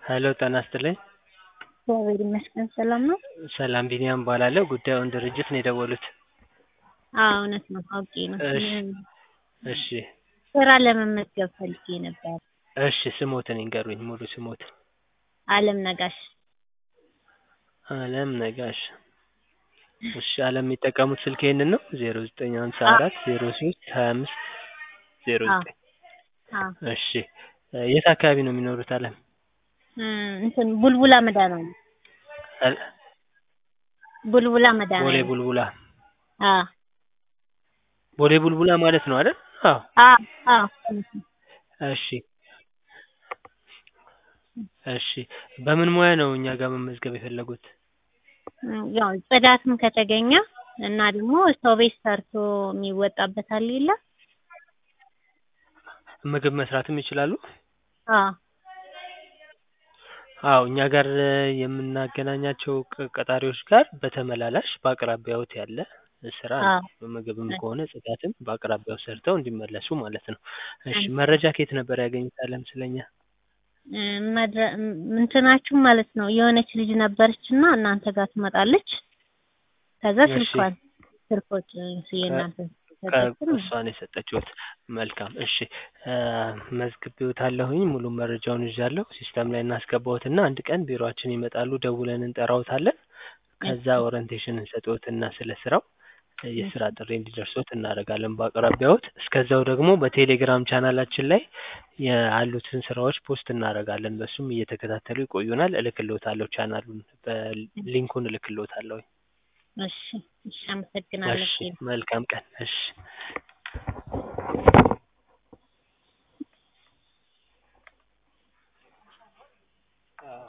ሄሎ ጤና ይስጥልኝ። እግዚአብሔር ይመስገን ሰላም ነው? ሰላም ቢኒያም እባላለሁ። ጉዳዩን ድርጅት ነው የደወሉት? አዎ እውነት ነው አውቄ ነው። እሺ እሺ ስራ ለመመዝገብ ፈልጌ ነበር። እሺ ስሞትን ይንገሩኝ ሙሉ ስሞትን? አለም ነጋሽ። አለም ነጋሽ። እሺ አለም የሚጠቀሙት ስልክ ይሄንን ነው? ዜሮ ዘጠኝ ሀምሳ አራት ዜሮ ሶስት ሀያ አምስት ዜሮ ዘጠኝ አዎ እሺ የት አካባቢ ነው የሚኖሩት አለም? እንትን ቡልቡላ መድኃኒዓለም አል- ቡልቡላ ቦሌ መድኃኒዓለም ቡልቡላ አዎ ቦሌ ቡልቡላ ማለት ነው አይደል? አዎ አዎ አዎ እውነት ነው። እሺ እሺ በምን ሙያ ነው እኛ ጋር መመዝገብ የፈለጉት? ያው ጽዳትም ከተገኘ እና ደግሞ ሰው ቤት ሰርቶ የሚወጣበት አለ የለ ምግብ መስራትም ይችላሉ? አዎ አዎ እኛ ጋር የምናገናኛቸው ቅ- ቀጣሪዎች ጋር በተመላላሽ በአቅራቢያዎት ያለ ስራ ነው። አዎ ምግብም ከሆነ ጽዳትም በአቅራቢያው ሰርተው እንዲመለሱ ማለት ነው። እሺ መረጃ ከየት ነበር ያገኙት አለም ስለኛ? መድረ- እንትናችሁ ማለት ነው የሆነች ልጅ ነበረች እና እናንተ ጋር ትመጣለች። ከዛ እሺ። ስልኳን ስልኮች የእናንተ ሰጠችን። እሷን የሰጠችሁት መልካም እሺ መዝግቤዎታለሁኝ ሙሉ መረጃውን ይዣለሁ ሲስተም ላይ እናስገባዎትና አንድ ቀን ቢሮአችን ይመጣሉ ደውለን እንጠራዎታለን ከዛ ኦሪንቴሽን እንሰጥዎትና ስለ ስራው የስራ ጥሪ እንዲደርሶት እናደርጋለን በአቅራቢያዎት እስከዛው ደግሞ በቴሌግራም ቻናላችን ላይ ያሉትን ስራዎች ፖስት እናደርጋለን በሱም እየተከታተሉ ይቆዩናል እልክልዎታለሁ ቻናሉን በሊንኩን እልክልዎታለሁ እሺ እሺ አመሰግናለሁ። እሺ መልካም ቀን እሺ